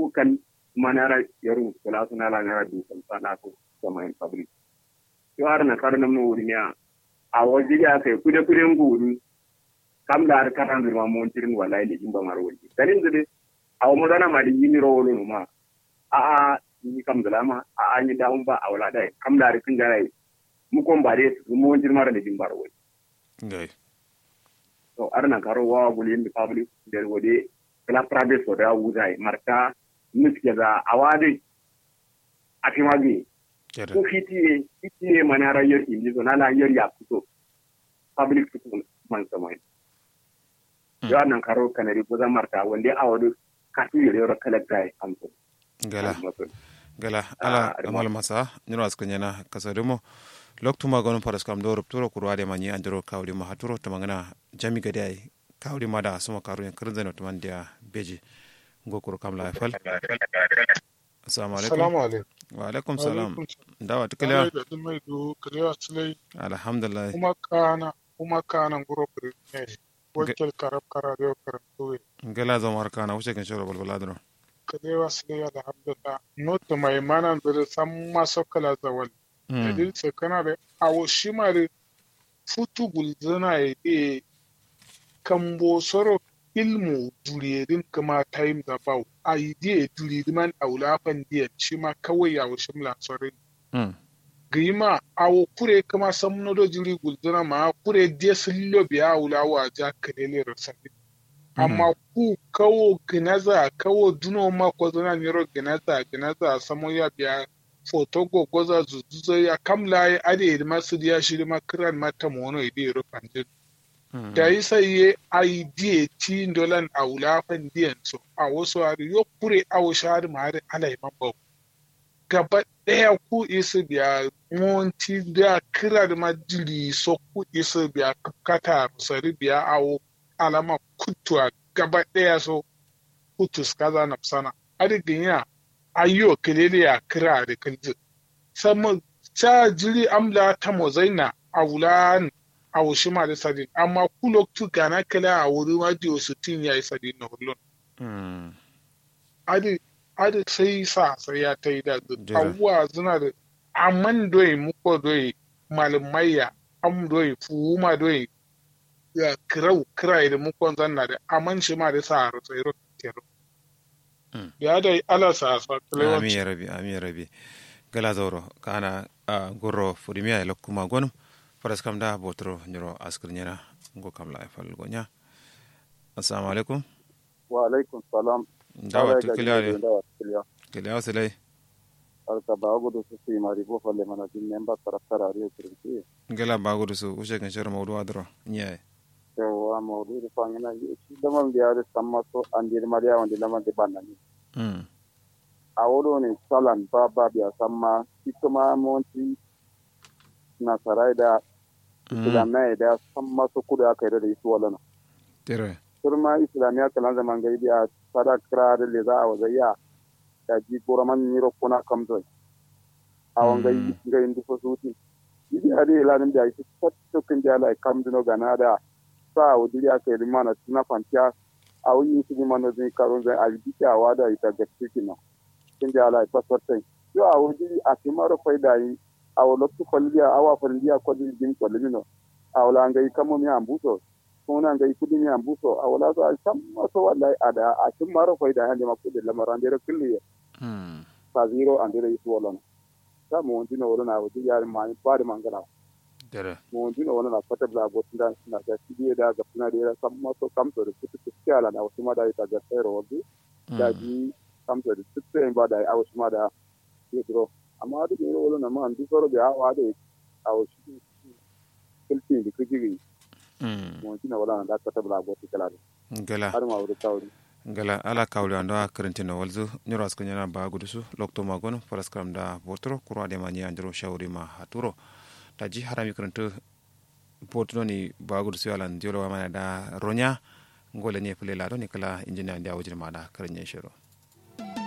kukan manara yaru kula suna la ngara du kan sana ko sama en public yo ar na kar nam no wuri nya a waje ya kai kude kude nguru kam da ar karan ma mon tirin wallahi le jimba mar wuri dalin de a mo dana ma di yini ro wolo ma a a ni kam da lama a a ni da ba a wala dai kam da ar kin garai mu kon ba dai mu mon tirin mar le jimba ro wuri ngai to ar na karo wa gulin di public der wode kala private so da wuzai marta miske za a wade a fi magi kere ko fitiye fitiye mana rayar inji so nala yar ya fito public fito man samai Mm. yo nan karo kanari ko za marta wande a wadu kasu yare yoro kalakta amso gala gala ala Ah, amal masa nyiro askanyana kasademo loktuma gon paras kam do rupturo kurwade manyi andiro kawli ma haturo tamangana jami gade ay kawli ma da suma karu yan kirzano tumandia beji ngokuro kam la fal assalamu alaikum Salamu alaikum. wa alaikum salam Alaikum dawa salam. tukala da ɗin mai do kariya silai alhamdulillah kuma kana kuma kana guro ne wakil karab kara da yau karanto gala zama harkana wuce kan shoro balbala dro kariya silai alhamdulillah nota mai mana da san maso kala zawal dalil sai kana da awo shi ma da futu gulzana ya de kambo soro ilmu duriyerin kuma time da bau a yi diya duriyerin aulafan diya shi ma kawai ya wuce mula sorin gima awo kure kama samno do jiri gulduna ma kure die sillo biya wula wa ja kadele rasabi amma ku kawo ginaza kawo duno ma ko zana niro ginaza ginaza samo ya biya foto go goza zuzuzo ya kamla ya ade ma su dia shiri ma kiran mata mono ide ro panje da yi sai ye ai die ti dolan awula fan diyan so a wasu ari yo kure awo shari ma ari alai mabau gaba ɗaya ku isa biya monti da kira da majiri so ku isa biya kata sari biya awo alama kutuwa gaba ɗaya so kutus kaza na sana adigin ya ayyo kelele ya kira da kalji sama ta jiri amla ta mozaina a wulan a wushima da sadin amma ku loktu gana kala a wuri ma diyo sutin ya yi sadin na hulun adi adi sai sa sai ya ta yi da Jira. abubuwa suna da amman doyi muko doyi malamaiya am doyi fuhuma doyi ya kirau kirai da muko zanna da amman shi ma da sa har sai ro tero Mm. ya da ala sa sa ami kalewanci ya rabi ami ya rabi gala zauro kana a gorro fudimiya ila kuma gonum faras kam da botro nyoro askir nyana ngo kam la fal gonya assalamu alaikum wa alaikum salam dawa to kilare dawa kiliya kilare wasilai alka ba gudu su su mari bo falle mana din memba taraftara ariyo kirki gala bagudu su ushe kan shar mawdu adro nyaay yawa mawdu da fangina shi da man biya da samma so an dir mariya wanda laman da banani mm a wodo ne salan ba ba biya samma shi kuma monti na sarai da islamai da samma so kuda aka yi da isu walana tere turma islamiya kalan zaman gai biya sada kira da le za a wazayya da ji goraman niro kuna kamzoi a wangai Mm. gai ndu fo suti idi adi ilanin da isi tatto kin da la kamduno gana da sa wudiri aka yi mana tuna fantiya a wuyi su ni mano zai karun zai a yi a wada ita ga cikin nan kin da la passportin yo a wudiri a kimaro faida yi a wulottu kwalliya awa kwalliya kwalliya jin kwallimino a wula ngai kamo mi ambuso kuna ngai kudi mi ambuso a wula so a sam maso wallahi ada a kin maro faida hande makkude lamaran dere kulliye mm sa zero andere isu wolona sa mo wondino wolona wudi yari mani bari mangala tere mo wondino wolona fata bla botinda na ga tidiye da ga puna dere sam maso kamto de kutu kuskiala na wasuma da ita ga tsero wodi da ji kamto de tutte en bada a wasuma da yedro amma duk ne wolona ma andu soro be awa de a wasu kilti di kujigi mm mo wondino wolona da fata bla botikala gala har ma wuri tawri gala ala kawli ando a karantino walzu nyoro askir nyana bagudu su lokto magon faras kam da botro kurwa de manya andro shawri ma haturo taji harami karanto botno ni bagudu su yalan diolo wa mana da ronya ngole ne pele la do ni kala injiniya ndia wajin ma da karanye shiro